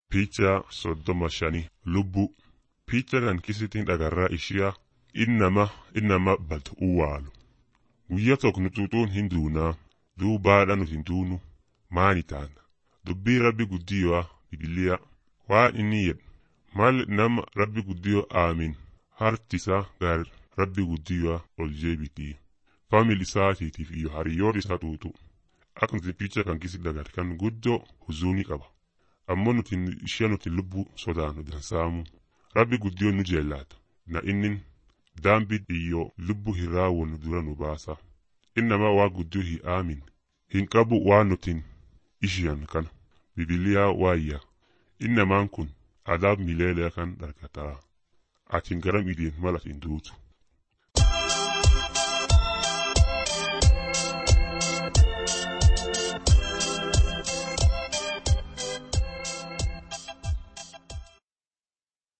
Picha soddoma shanii lubbuu picha kan kisitiin dhagarraa ishiyaa innama innama badu uwaalu guyya tokko nutuutuun hin duunaa duubaadha nuti hin duunu maani taana dubbii rabbi guddiyoo bibiliyaa waan inni jedhu mal nama rabbi guddiyoo aamin hartisaa gaar rabbi guddiyoo ol jeebitii famil isaatiitiif iyo hariyyoon isaa tuutu akka nuti picha kan kisi dagar kan guddoo huzuunii qaba ammoo nuti ishee nuti lubbuu sodaanu dansaamu rabbi guddiyoon nu jeellaata na innin daambi iyo lubbu hin raawwannu dura nu baasa innama waa guddoo hin aamin hin qabu waan nutin ishiyan kana bibiliyaa waayya innamaan kun adaab mileelee kan dhargataa atin garam ideen mal atin duutu